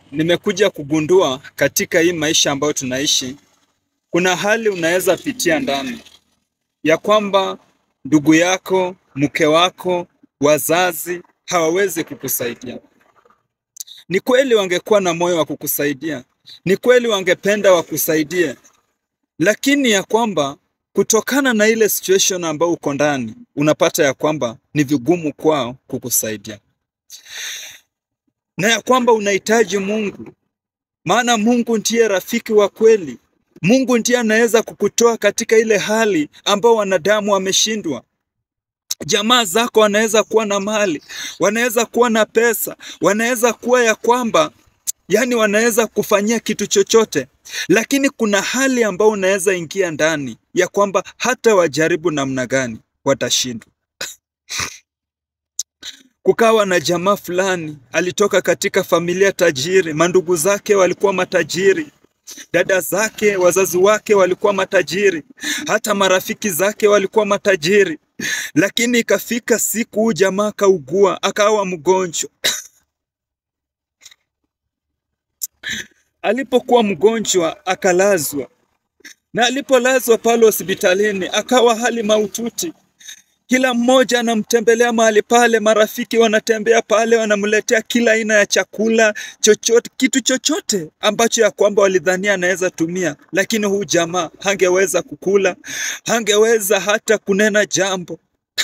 nimekuja kugundua katika hii maisha ambayo tunaishi, kuna hali unaweza pitia ndani ya kwamba ndugu yako, mke wako, wazazi hawawezi kukusaidia. Ni kweli wangekuwa na moyo wa kukusaidia, ni kweli wangependa wakusaidie, lakini ya kwamba kutokana na ile situation ambayo uko ndani, unapata ya kwamba ni vigumu kwao kukusaidia, na ya kwamba unahitaji Mungu, maana Mungu ndiye rafiki wa kweli. Mungu ndiye anaweza kukutoa katika ile hali ambao wanadamu wameshindwa. Jamaa zako wanaweza kuwa na mali, wanaweza kuwa na pesa, wanaweza kuwa ya kwamba yani wanaweza kufanyia kitu chochote, lakini kuna hali ambayo unaweza ingia ndani ya kwamba hata wajaribu namna gani watashindwa. Kukawa na jamaa fulani alitoka katika familia tajiri, mandugu zake walikuwa matajiri, dada zake, wazazi wake walikuwa matajiri, hata marafiki zake walikuwa matajiri, lakini ikafika siku huu jamaa akaugua, akawa mgonjwa. Alipokuwa mgonjwa akalazwa, na alipolazwa pale hospitalini akawa hali mahututi. Kila mmoja anamtembelea mahali pale, marafiki wanatembea pale, wanamletea kila aina ya chakula chochote, kitu chochote ambacho ya kwamba walidhania anaweza tumia, lakini huu jamaa hangeweza kukula, hangeweza hata kunena jambo.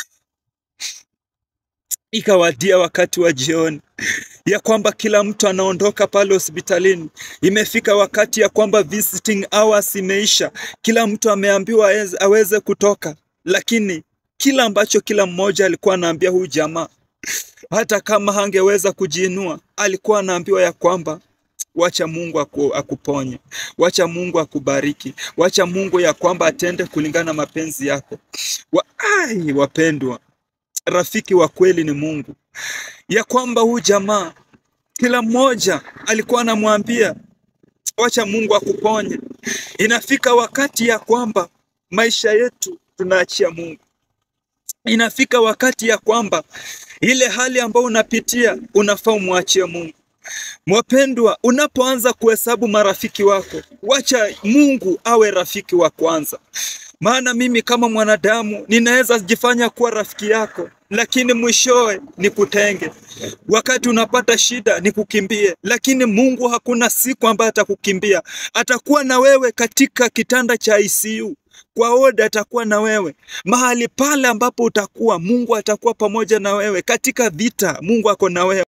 Ikawadia wakati wa jioni ya kwamba kila mtu anaondoka pale hospitalini. Imefika wakati ya kwamba visiting hours imeisha, kila mtu ameambiwa aweze, aweze kutoka, lakini kila ambacho kila mmoja alikuwa anaambia huyu jamaa, hata kama hangeweza kujiinua, alikuwa anaambiwa ya kwamba wacha Mungu aku, akuponye, wacha Mungu akubariki, wacha Mungu ya kwamba atende kulingana na mapenzi yako. Wa, ai, wapendwa, rafiki wa kweli ni Mungu, ya kwamba huyu jamaa kila mmoja alikuwa anamwambia wacha Mungu akuponye. Inafika wakati ya kwamba maisha yetu tunaachia Mungu. Inafika wakati ya kwamba ile hali ambayo unapitia unafaa umwachie Mungu. Mwapendwa, unapoanza kuhesabu marafiki wako, wacha Mungu awe rafiki wa kwanza. Maana mimi kama mwanadamu ninaweza jifanya kuwa rafiki yako, lakini mwishowe nikutenge. Wakati unapata shida nikukimbie, lakini Mungu hakuna siku ambayo atakukimbia. Atakuwa na wewe katika kitanda cha ICU kwa oda atakuwa na wewe mahali pale ambapo utakuwa, Mungu atakuwa pamoja na wewe katika vita. Mungu ako na wewe.